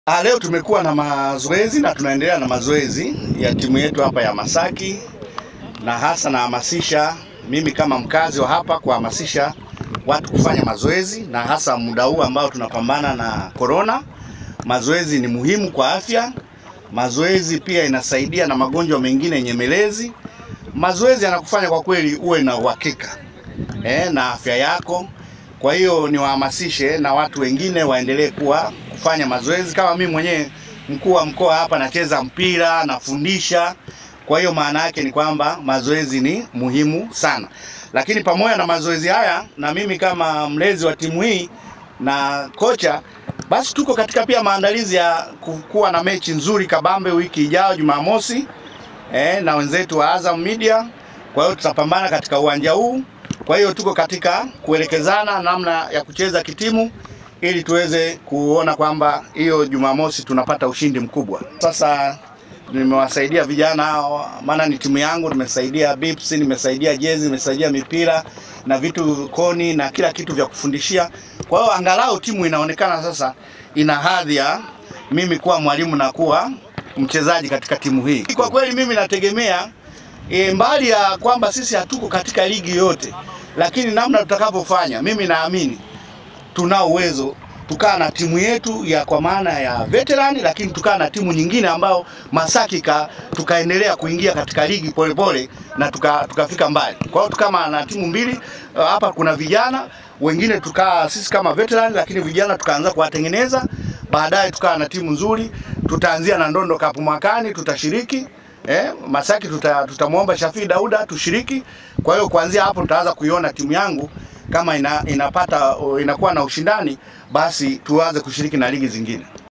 Ah, leo tumekuwa na mazoezi na tunaendelea na mazoezi ya timu yetu hapa ya Masaki, na hasa nahamasisha mimi kama mkazi wa hapa kuhamasisha watu kufanya mazoezi, na hasa muda huu ambao tunapambana na korona. Mazoezi ni muhimu kwa afya. Mazoezi pia inasaidia na magonjwa mengine nyemelezi. Mazoezi yanakufanya kwa kweli uwe na uhakika eh, na afya yako. Kwa hiyo niwahamasishe na watu wengine waendelee kuwa kufanya mazoezi. Kama mimi mwenyewe mkuu wa mkoa hapa nacheza mpira, nafundisha. Kwa hiyo maana yake ni kwamba mazoezi ni muhimu sana, lakini pamoja na mazoezi haya, na mimi kama mlezi wa timu hii na kocha, basi tuko katika pia maandalizi ya kuwa na mechi nzuri kabambe wiki ijayo Jumamosi eh, na wenzetu wa Azam Media. Kwa hiyo tutapambana katika uwanja huu. Kwa hiyo tuko katika kuelekezana namna ya kucheza kitimu ili tuweze kuona kwamba hiyo Jumamosi tunapata ushindi mkubwa. Sasa nimewasaidia vijana hao, maana ni timu yangu, nimesaidia bips, nimesaidia jezi, nimesaidia mipira na vitu koni na kila kitu vya kufundishia. Kwa hiyo angalau timu inaonekana sasa ina hadhi ya mimi kuwa mwalimu na kuwa mchezaji katika timu hii. Kwa kweli mimi nategemea e, mbali ya kwamba sisi hatuko katika ligi yote, lakini namna tutakavyofanya, mimi naamini tunao uwezo tukaa na timu yetu ya kwa maana ya veterani, lakini tukaa na timu nyingine ambao Masaki ka, tukaendelea kuingia katika ligi polepole na tuka, tukafika mbali. Kwa hiyo tukama na timu mbili hapa, kuna vijana wengine tukaa sisi kama veterani, lakini vijana tukaanza kuwatengeneza, baadaye tukaa na timu nzuri. Tutaanzia na Ndondo Cup mwakani, tutashiriki Eh, Masaki tuta, tutamwomba Shafii Dauda tushiriki. Kwa hiyo kuanzia hapo tutaanza kuiona timu yangu kama ina, inapata inakuwa na ushindani, basi tuanze kushiriki na ligi zingine.